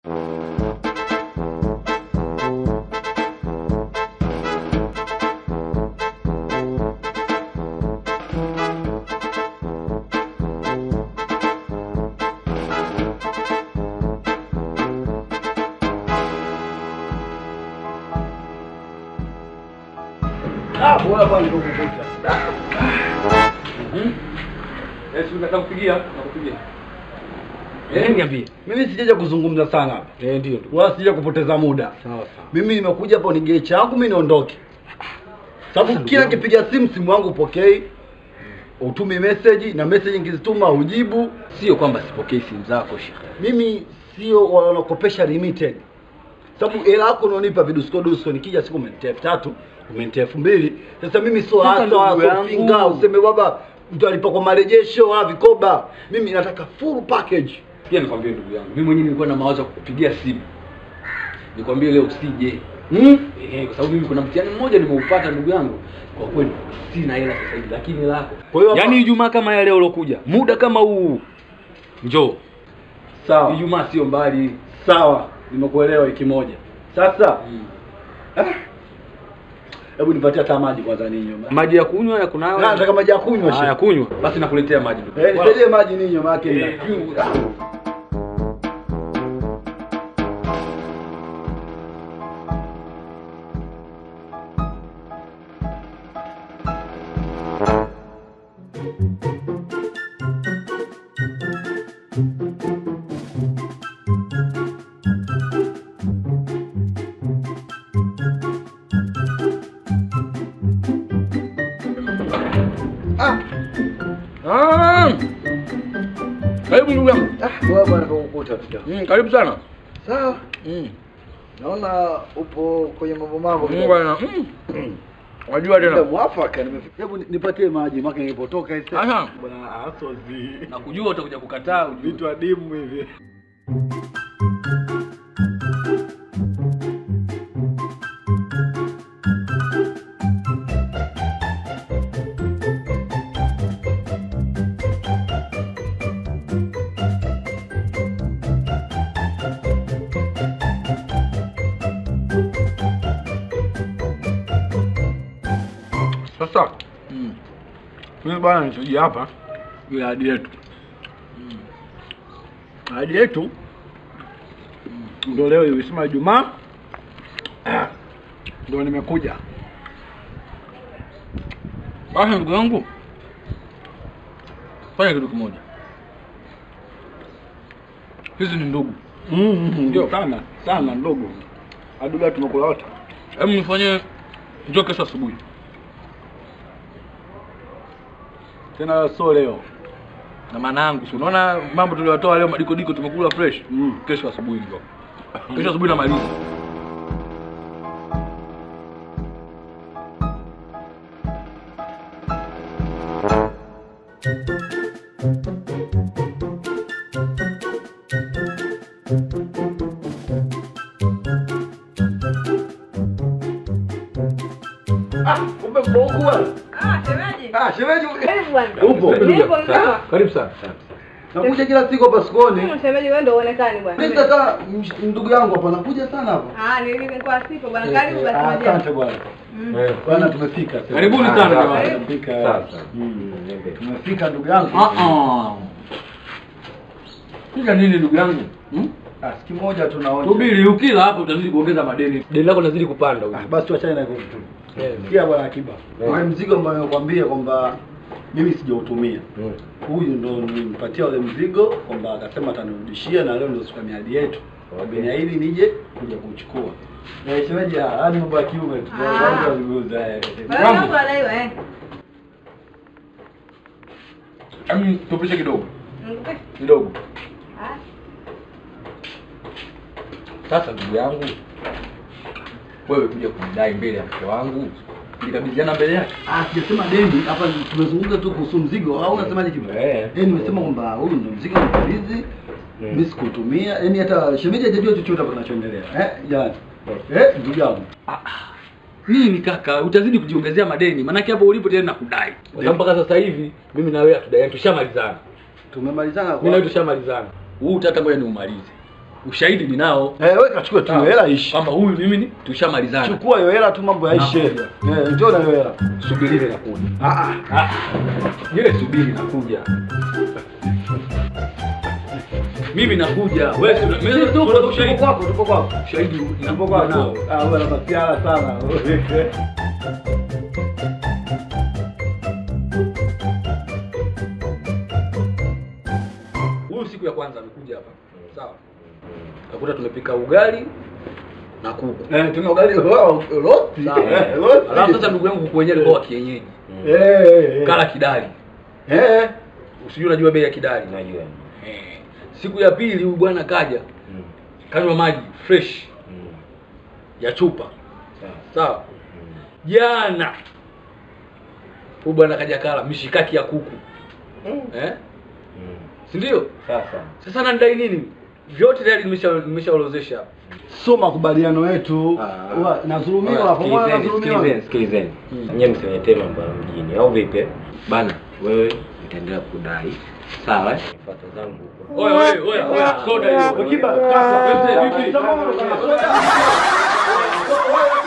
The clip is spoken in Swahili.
Ah, bora bwana nikukuta. Eh, si unataka kupigia? Nakupigia. Eh, niambie. Mimi sijaja kuzungumza sana hapa. Eh, ndio ndio. Wala sijaja kupoteza muda. Sawa sawa. Mimi nimekuja hapo nigee changu mimi niondoke. Sababu kila nikipiga simu simu yangu upokei. Utumi message na message ngizituma ujibu. Sio kwamba sipokei simu zako shekhe. Mimi sio wanakopesha limited. Sababu hela yako unaonipa vidusko dusko nikija siku umenitia elfu tatu, umenitia elfu mbili. Sasa mimi sio Sasa hata ndugu wala yangu. pinga useme baba mtalipa kwa marejesho wala vikoba. Mimi nataka full package. Pia nikwambie ndugu yangu, mimi mwenyewe nilikuwa na mawazo ya kukupigia simu. Nikwambie leo usije. Hmm? Eh, kwa sababu mimi kuna mtihani mmoja nimeupata ndugu yangu. Kwa kweli sina hela sasa hivi lakini lako. Kwa hiyo hapa- Yaani Ijumaa kama ya leo ulokuja, muda kama huu. Njoo. Sawa. Ijumaa sio mbali. Sawa, nimekuelewa wiki moja. Sasa ah, hebu nipatie hata maji kwanza ninywe. Maji ya kunywa ya kunawa. Na nataka maji ya kunywa Ah, ya shehe. kunywa. Basi nakuletea maji ndugu. Eh, nisaidie maji ninywe maana yake Eh. nina kiu. Ah. Ah! Karibu ndugu yangu. Ah, wewe bwana kukukuta tu. Mm, karibu sana. Sawa. Mm. Naona upo kwenye mambo mambo. Mm, bwana. Mm. Wajua Ndio tena. mwafaka nimefika. Hebu ni- nipatie maji maana nilipotoka hivi. Aha. Bwana asozi. Na kujua utakuja kukataa ujue. Vitu adimu hivi. Sasa. Mm. Mimi bwana nilichojia hapa ile ahadi yetu. Ahadi yetu ndio leo ilisema Ijumaa. Ah, Ndio nimekuja. Basi ndugu yangu. Fanya kitu kimoja. Hizi ni ndugu. Mm, Ndio. sana sana ndogo. Aduga tumekula wote. Hebu nifanye njoo kesho asubuhi. Tena sio leo. Na maana yangu, si unaona mambo tuliyotoa leo madiko diko tumekula fresh. Mm. Kesho asubuhi ndio. Kesho asubuhi namaliza. Ah, kumbe mko huku bwana. Ah, shemeji. Ah, shemeji. Karibu bwana. Upo. Nipo mzima. Karibu sana. Nakuja kila siku hapa sokoni. Mm, Shemeji wewe ndio uonekani bwana. Mimi sasa msh- ndugu yangu hapa nakuja sana hapa. Ah, nilikuwa sipo bwana. Karibu basi Ah, maji. Asante bwana. Mm. Eh. Bwana tumefika. sasa. Karibuni Ah, sana sawa, jamani. Tumefika. Sasa. Mm. Tumefika ndugu yangu. Ah ah. Kila nini ndugu yangu? Hmm? Ah, siku moja tunaona. Subiri ukila hapo utazidi kuongeza madeni. Deni lako linazidi kupanda Ah, basi tuachane na hivyo vitu. Eh. Sikia bwana Akiba. Eh. Ule mzigo ambao nakwambia kwamba mimi sijautumia. Mm. Huyu ndo nimpatia ule mzigo kwamba akasema atanirudishia na leo ndo siku ya miadi yetu. Wameniahidi nije kuja kuchukua. Eh, shemeji, ah, hadi mambo ya kiume tu. Ah. Kwanza wazungumza eh. Wewe mambo anaiwa eh. Hebu tupishe kidogo. Nikupe. Kidogo. Ah. Sasa ndugu yangu, wewe kuja kunidai mbele ya mke wangu, nilikabidhiana mbele yake. Ah, sijasema deni, hapa tumezungumza tu kuhusu mzigo au unasemaje kitu? Eh. Eh, nimesema kwamba huyu ndo mzigo mkabidhi. Mimi sikutumia, yaani hata shemeji hajajua chochote hapa kinachoendelea. Eh, jamani. Eh, ndugu yangu. Ah, ah. Nini kaka, utazidi kujiongezea madeni, maanake hapo ulipo tena nakudai. Kwa sababu mpaka sasa hivi mimi na wewe hatudai, tushamalizana. Tumemalizana Mimi na wewe tushamalizana. Huu tata ngoja niumalize. ushahidi ninao Eh, wewe kachukue tu Sawa. hela ishi. kwamba huyu mimi ni tushamalizana. Chukua hiyo hela tu mambo yaishe. Nakuja. Eh, njoo na hiyo hela. Subiri ile nakuja. Ah ah. Ah, ile subiri nakuja. Mimi nakuja. Wewe si- mimi Tupo tupo tupo ushahidi. kwako, tupo kwako. Ushahidi Tupo nakuja kwako. nao. Ah, wewe unapatiana sana. Huyu siku ya kwanza amekuja hapa. Sawa. Kakuta tumepika ugali na kuku. Eh, tuna ugali wao roti. Sawa. Eh, roti. Alafu sasa ndugu yangu kuku wenyewe alikuwa wa kienyeji. Eh, eh, eh. Kala kidali. Eh. Usijui unajua bei ya kidali. Najua. Eh. Siku ya pili huyu bwana kaja Mm. kanywa maji fresh Mm. ya chupa. Sawa. Sawa. Mm. Jana huyu bwana kaja kala mishikaki ya kuku. Mm. Eh? Mm. Si ndio? Sasa. Sasa nanidai nini? Vyote tayari nimesha nimeshaorozesha hapa. Sio makubaliano yetu. Ah. Huwa Nadhulumiwa Oya, pamoja sikilizeni, nadhulumiwa. sikilizeni, sikilizeni. Nyie msiletee mambo ya mjini au vipi? Bana, wewe utaendelea kudai. Sawa? eh? Fuata zangu huko. Oya oya oya oya soda hiyo. Kiba, kaka. Wewe vipi? Soda.